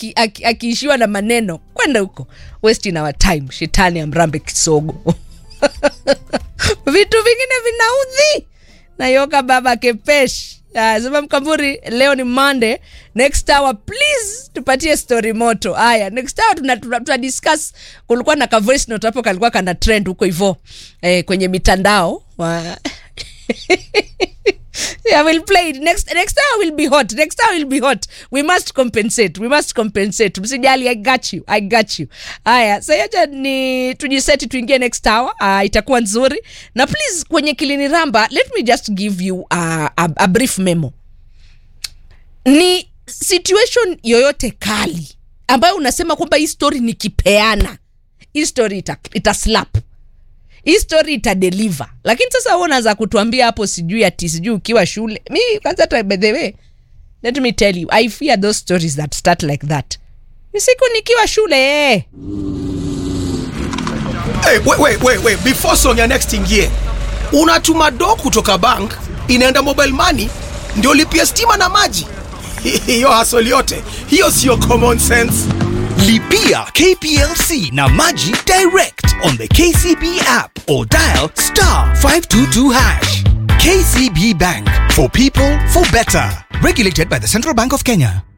aki- aki- akiishiwa na maneno kwenda huko wasting our time shetani amrambe kisogo vitu vingine vinaudhi nayoka baba kepesh Ah, sema mkamburi leo ni monday next hour please tupatie story moto haya next hour tuna, tuna, tuna discuss kulikuwa na ka voice note hapo kalikuwa kana trend huko hivo eh, kwenye mitandao wa I will play it. Next, next hour will be hot. Next hour will be hot. We must compensate. We must compensate. Msijali, I got you. I got you. Haya, sayaja ni tujiseti tuingie next hour. Uh, itakuwa nzuri. Na please kwenye Kilini Ramba, let me just give you uh, a, a brief memo. Ni situation yoyote kali ambayo unasema kwamba hii story nikipeana hii story ita, ita slap hii story itadeliver lakini sasa wewe unaanza kutuambia hapo sijui ati sijui ukiwa shule mi kwanza hata by the way let me tell you i fear those stories that start like that ni siku nikiwa shule eh. Hey, wait, wait, wait, wait. Before song ya next ingie, unatuma do kutoka bank inaenda mobile money ndio lipia stima na maji. Hiyo hasoli yote hiyo sio common sense. Lipia KPLC na Maji direct on the KCB app or dial star 522 hash. KCB Bank for people for better. Regulated by the Central Bank of Kenya.